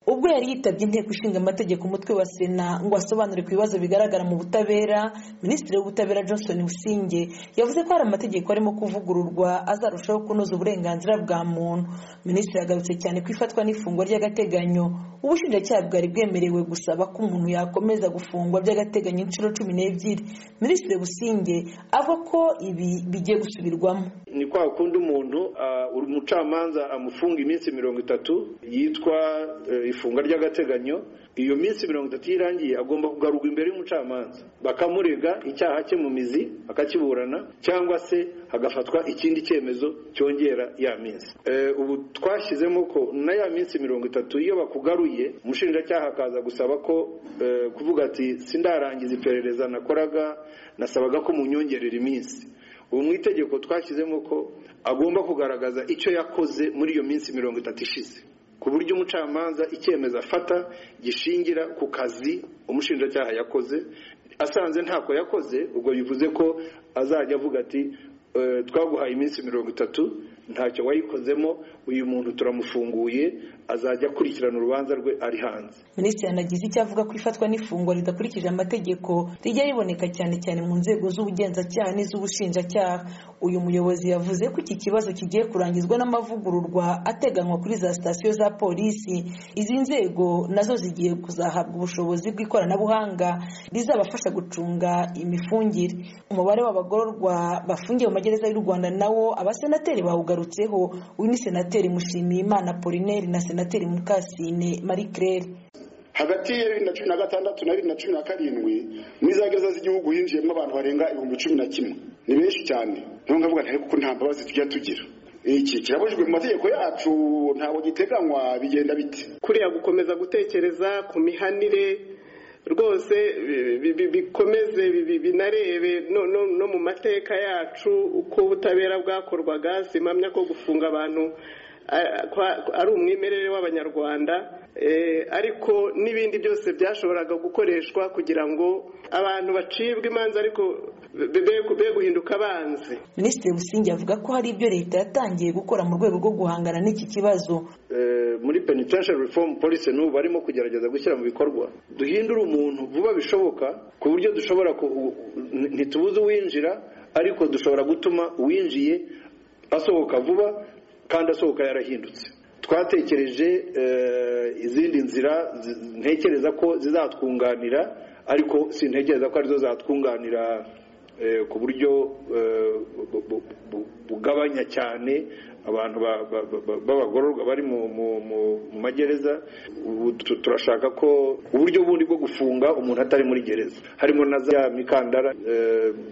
ubwo yari yitabye inteko ishinga amategeko umutwe wa sena ngo asobanure ku bibazo bigaragara mu butabera minisitiri w'ubutabera johnson businge yavuze ko hari amategeko arimo kuvugururwa azarushaho kunoza uburenganzira bwa muntu minisitiri yagarutse cyane ku ifatwa n'ifungwa ry'agateganyo ubushinjacyaha bwari bwemerewe gusaba ko umuntu yakomeza gufungwa by'agateganyo inshuro cumi n'ebyiri minisitiri businge avuga ko ibi bigiye gusubirwamo ni kwa kundi umuntu umucamanza amufunga iminsi mirongo itatu yitwa ifunga ry'agateganyo iyo minsi mirongo itatu irangiye agomba kugarurwa imbere y'umucamanza bakamurega icyaha cye mu mizi akakiburana cyangwa se hagafatwa ikindi cyemezo cyongera ya minsi ubu twashyizemo ko na ya minsi mirongo itatu iyo bakugaruye umushinjacyaha akaza gusaba ko kuvuga ati sindarangiza iperereza nakoraga nasabaga ko munyongerera iminsi ubu mu itegeko twashyizemo ko agomba kugaragaza icyo yakoze muri iyo minsi mirongo itatu ishize ku buryo umucamanza icyemezo afata gishingira ku kazi umushinjacyaha yakoze asanze ntako yakoze ubwo bivuze ko azajya avuga ati twaguhaye iminsi mirongo itatu ntacyo wayikozemo uyu muntu turamufunguye azajya akurikirana urubanza rwe ari hanze minisitiri yanagize icyo avuga ko ifatwa n'ifungwa ridakurikije amategeko rijya riboneka cyane cyane mu nzego z'ubugenzacyaha n'iz'ubushinjacyaha uyu muyobozi yavuze ko iki kibazo kigiye kurangizwa n'amavugururwa ateganywa kuri za sitasiyo za polisi izi nzego nazo zigiye kuzahabwa ubushobozi bw'ikoranabuhanga rizabafasha gucunga imifungire umubare w'abagororwa bafungiye mu magereza y'u rwanda nawo abasenateri bawugarutseho uyu ni senateri mushimiyimana polineri na senateri mukasine marie claire hagati ya bibiri na cumi na gatandatu na bibiri na cumi na karindwi muri za gereza z'igihugu hinjiyemo abantu barenga ibihumbi cumi na kimwe ni benshi cyane niyo ngavuga ntayo kuko nta mbabazi tujya tugira iki kirabujijwe mu mategeko yacu ntabwo giteganywa bigenda bite kuriya gukomeza gutekereza ku mihanire rwose bikomeze binarebe no mu mateka yacu uko ubutabera bwakorwaga zimamya ko gufunga abantu ari umwimerere w'abanyarwanda ariko n'ibindi byose byashoboraga gukoreshwa kugira ngo abantu bacibwe imanza ariko be guhinduka abanzi minisitiri busingi avuga ko hari ibyo leta yatangiye gukora mu rwego rwo guhangana n'iki kibazo muri penitentiary reform policy n'ubu barimo kugerageza gushyira mu bikorwa duhindure umuntu vuba bishoboka ku buryo dushobora ntitubuze uwinjira ariko dushobora gutuma uwinjiye asohoka vuba kandi asohoka yarahindutse twatekereje izindi nzira ntekereza ko zizatwunganira ariko sintekereza ko arizo zatwunganira ku buryo bugabanya cyane abantu b'abagororwa bari mu magereza turashaka ko uburyo bundi bwo gufunga umuntu atari muri gereza harimo na za mikandara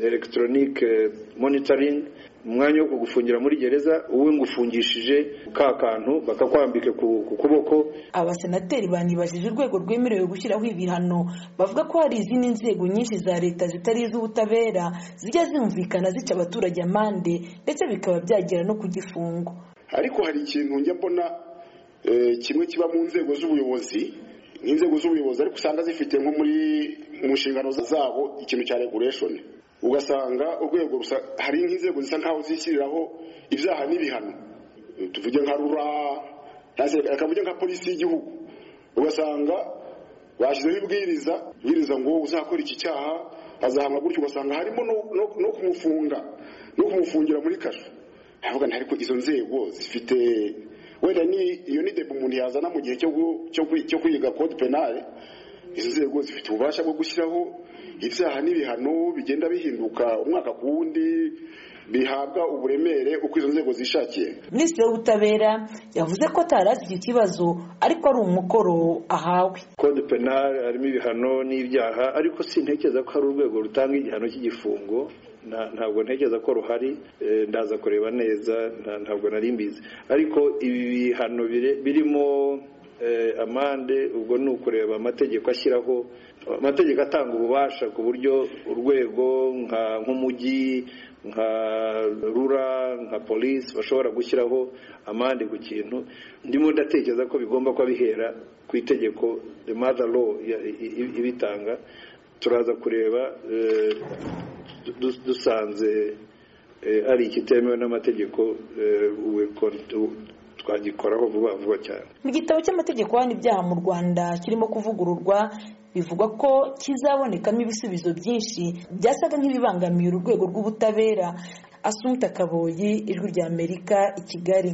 elegitoronike monitoringi umwanya wo kugufungira muri gereza uwe ngufungishije ka kantu bakakwambika ku kuboko abasenateri banibajije urwego rwemerewe gushyiraho ibihano bavuga ko hari izindi nzego nyinshi za leta zitari iz'ubutabera zijya zumvikana zica abaturage amande ndetse bikaba byagera no ku gifungo ariko hari ikintu njya mbona kimwe kiba mu nzego z'ubuyobozi n'inzego z'ubuyobozi ariko usanga zifite nko muri mu nshingano zabo ikintu cya regulation ugasanga urwego rusa hari nk'inzego zisa nkaho zishyiriraho ibyaha n'ibihano tuvuge nka rura akavuge nka polisi y'igihugu ugasanga bashyizeho ibwiriza ibwiriza ngo uzakora iki cyaha azahanwa gutyo ugasanga harimo no kumufunga no kumufungira muri kasho ntabwo ariko izo nzego zifite wenda ni iyo ni debe umuntu yazana mu gihe cyo kwiga kode penale izo nzego zifite ububasha bwo gushyiraho ibyaha n'ibihano bigenda bihinduka umwaka ku wundi bihabwa uburemere uko izo nzego zishakiye minisitiri w'ubutabera yavuze ko atarazi iki kibazo ariko ari umukoro ahawe kode penali harimo ibihano n'ibyaha ariko sintekereza ko hari urwego rutanga igihano cy'igifungo ntabwo ntekereza ko ruhari ndaza kureba neza ntabwo nari mbizi ariko ibi bihano birimo amande ubwo ni ukureba amategeko ashyiraho amategeko atanga ububasha ku buryo urwego nk'umujyi nka rura nka polisi bashobora gushyiraho amande ku kintu ndimo ndatekereza ko bigomba kuba bihera ku itegeko mother law ibitanga turaza kureba dusanze ari ikitemewe n'amategeko twagikoraho vuba vuba cyane mu gitabo cy'amategeko ahana ibyaha mu rwanda kirimo kuvugururwa bivugwa ko kizabonekamo ibisubizo byinshi byasaga nk'ibibangamiye urwego rw'ubutabera asumpta kaboyi ijwi ry'amerika i kigali